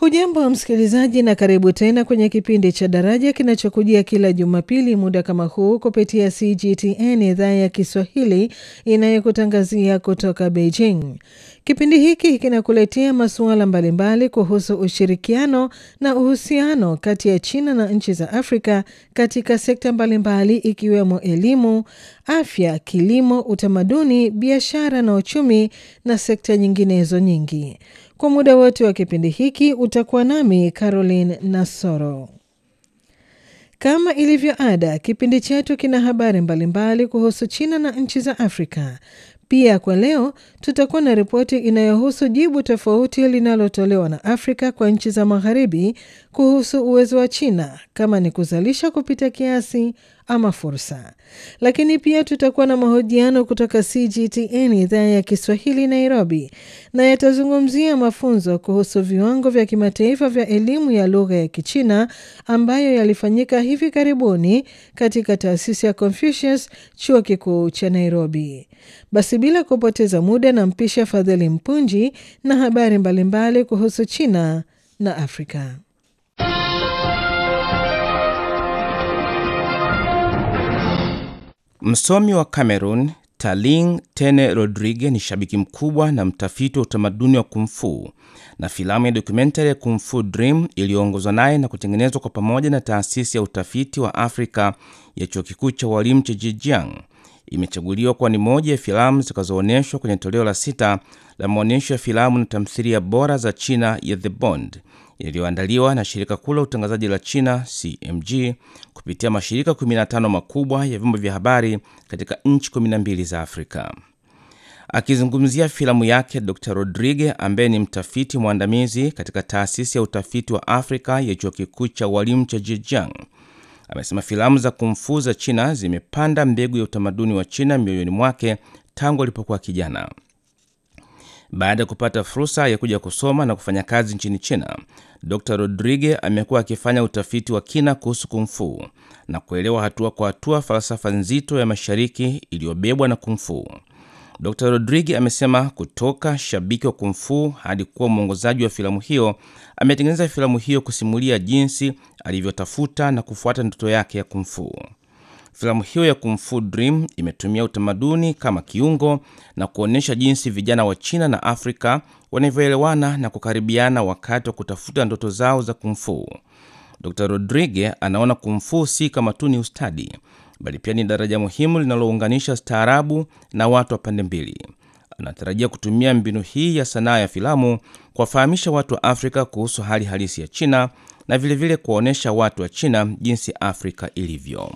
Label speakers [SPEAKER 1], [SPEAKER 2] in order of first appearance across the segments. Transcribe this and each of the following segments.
[SPEAKER 1] Hujambo wa msikilizaji, na karibu tena kwenye kipindi cha Daraja kinachokujia kila Jumapili muda kama huu kupitia CGTN idhaa ya Kiswahili inayokutangazia kutoka Beijing. Kipindi hiki kinakuletea masuala mbalimbali kuhusu ushirikiano na uhusiano kati ya China na nchi za Afrika katika sekta mbalimbali ikiwemo elimu, afya, kilimo, utamaduni, biashara na uchumi na sekta nyinginezo nyingi. Kwa muda wote wa kipindi hiki utakuwa nami Caroline Nasoro. Kama ilivyo ada, kipindi chetu kina habari mbalimbali kuhusu China na nchi za Afrika. Pia kwa leo tutakuwa na ripoti inayohusu jibu tofauti linalotolewa na Afrika kwa nchi za Magharibi kuhusu uwezo wa China kama ni kuzalisha kupita kiasi ama fursa. Lakini pia tutakuwa na mahojiano kutoka CGTN idhaa ya Kiswahili Nairobi, na yatazungumzia mafunzo kuhusu viwango vya kimataifa vya elimu ya lugha ya Kichina ambayo yalifanyika hivi karibuni katika taasisi ya Confucius, chuo kikuu cha Nairobi. Basi bila kupoteza muda, na mpisha Fadhili Mpunji na habari mbalimbali kuhusu China na Afrika.
[SPEAKER 2] Msomi wa Cameroon Taling Tene Rodrigue ni shabiki mkubwa na mtafiti wa utamaduni wa kumfu na filamu ya dokumentari ya Kung Fu Dream iliyoongozwa naye na kutengenezwa kwa pamoja na taasisi ya utafiti wa Afrika ya chuo kikuu cha walimu cha Zhejiang imechaguliwa kuwa ni moja ya filamu zitakazoonyeshwa kwenye toleo la sita la maonyesho ya filamu na tamthilia bora za China ya The Bond yaliyoandaliwa na shirika kuu la utangazaji la China CMG kupitia mashirika 15 makubwa ya vyombo vya habari katika nchi 12 za Afrika. Akizungumzia filamu yake, Dr. Rodrigue ambaye ni mtafiti mwandamizi katika taasisi ya utafiti wa Afrika ya chuo kikuu cha walimu cha Zhejiang amesema filamu za kumfu za China zimepanda mbegu ya utamaduni wa China mioyoni mwake tangu alipokuwa kijana. Baada ya kupata fursa ya kuja kusoma na kufanya kazi nchini China, Dr. Rodrigue amekuwa akifanya utafiti wa kina kuhusu kumfu na kuelewa hatua kwa hatua falsafa nzito ya mashariki iliyobebwa na kumfu. Dr. Rodrigue amesema kutoka shabiki wa kumfu hadi kuwa mwongozaji wa filamu hiyo, ametengeneza filamu hiyo kusimulia jinsi alivyotafuta na kufuata ndoto yake ya kumfu. Filamu hiyo ya Kung Fu Dream imetumia utamaduni kama kiungo na kuonyesha jinsi vijana wa China na Afrika wanavyoelewana na kukaribiana wakati wa kutafuta ndoto zao za kumfu. Dr. Rodrigue anaona kumfu si kama tu ni ustadi, bali pia ni daraja muhimu linalounganisha staarabu na watu wa pande mbili. Anatarajia kutumia mbinu hii ya sanaa ya filamu kuwafahamisha watu wa Afrika kuhusu hali halisi ya China na vilevile kuwaonyesha watu wa China jinsi Afrika ilivyo.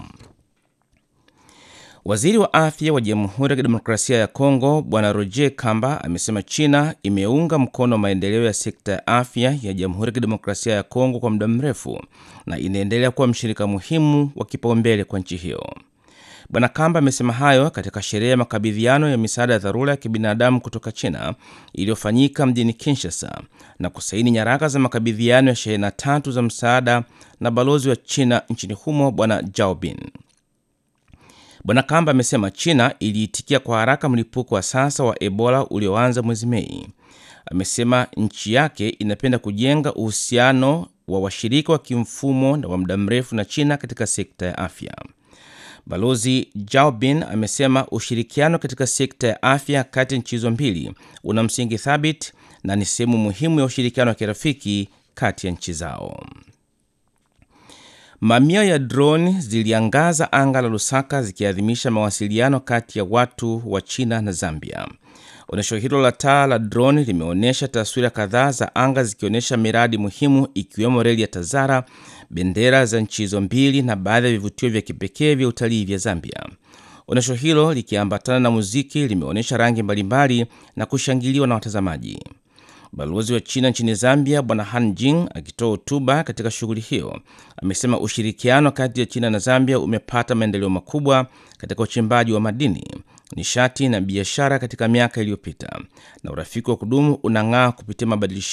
[SPEAKER 2] Waziri wa afya wa Jamhuri ya Kidemokrasia ya Kongo Bwana Roger Kamba amesema China imeunga mkono maendeleo ya sekta ya afya ya Jamhuri ya Kidemokrasia ya Kongo kwa muda mrefu na inaendelea kuwa mshirika muhimu wa kipaumbele kwa nchi hiyo. Bwana Kamba amesema hayo katika sherehe ya makabidhiano ya misaada ya dharura ya kibinadamu kutoka China iliyofanyika mjini Kinshasa na kusaini nyaraka za makabidhiano ya shehena tatu za msaada na balozi wa China nchini humo Bwana Jaobin. Bwana Kamba amesema China iliitikia kwa haraka mlipuko wa sasa wa Ebola ulioanza mwezi Mei. Amesema nchi yake inapenda kujenga uhusiano wa washirika wa kimfumo na wa muda mrefu na China katika sekta ya afya. Balozi Jaobin amesema ushirikiano katika sekta ya afya kati ya nchi hizo mbili una msingi thabiti na ni sehemu muhimu ya ushirikiano wa kirafiki kati ya nchi zao. Mamia ya droni ziliangaza anga la Lusaka zikiadhimisha mawasiliano kati ya watu wa China na Zambia. Onyesho hilo la taa la droni limeonyesha taswira kadhaa za anga zikionyesha miradi muhimu ikiwemo reli ya Tazara, bendera za nchi hizo mbili na baadhi ya vivutio vya kipekee vya utalii vya Zambia. Onyesho hilo likiambatana na muziki limeonyesha rangi mbalimbali na kushangiliwa na watazamaji. Balozi wa China nchini Zambia Bwana Han Jing akitoa hotuba katika shughuli hiyo amesema ushirikiano kati ya China na Zambia umepata maendeleo makubwa katika uchimbaji wa madini, nishati na biashara katika miaka iliyopita, na urafiki wa kudumu unang'aa kupitia mabadilishano